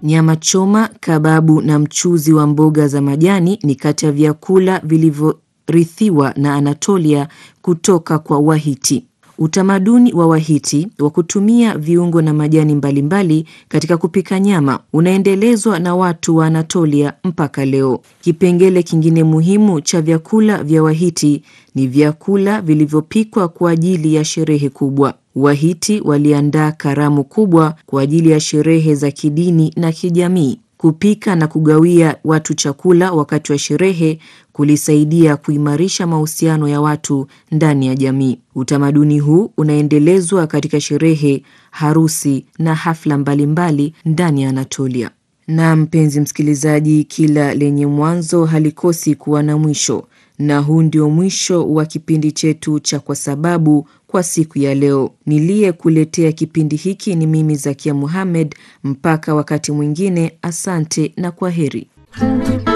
Nyama choma, kababu na mchuzi wa mboga za majani ni kati ya vyakula vilivyorithiwa na Anatolia kutoka kwa Wahiti. Utamaduni wa Wahiti wa kutumia viungo na majani mbalimbali mbali katika kupika nyama unaendelezwa na watu wa Anatolia mpaka leo. Kipengele kingine muhimu cha vyakula vya Wahiti ni vyakula vilivyopikwa kwa ajili ya sherehe kubwa. Wahiti waliandaa karamu kubwa kwa ajili ya sherehe za kidini na kijamii. Kupika na kugawia watu chakula wakati wa sherehe kulisaidia kuimarisha mahusiano ya watu ndani ya jamii. Utamaduni huu unaendelezwa katika sherehe, harusi na hafla mbalimbali ndani ya Anatolia. Na mpenzi msikilizaji, kila lenye mwanzo halikosi kuwa na mwisho, na huu ndio mwisho wa kipindi chetu cha Kwa Sababu kwa siku ya leo. Niliyekuletea kipindi hiki ni mimi Zakia Muhammad. Mpaka wakati mwingine, asante na kwa heri.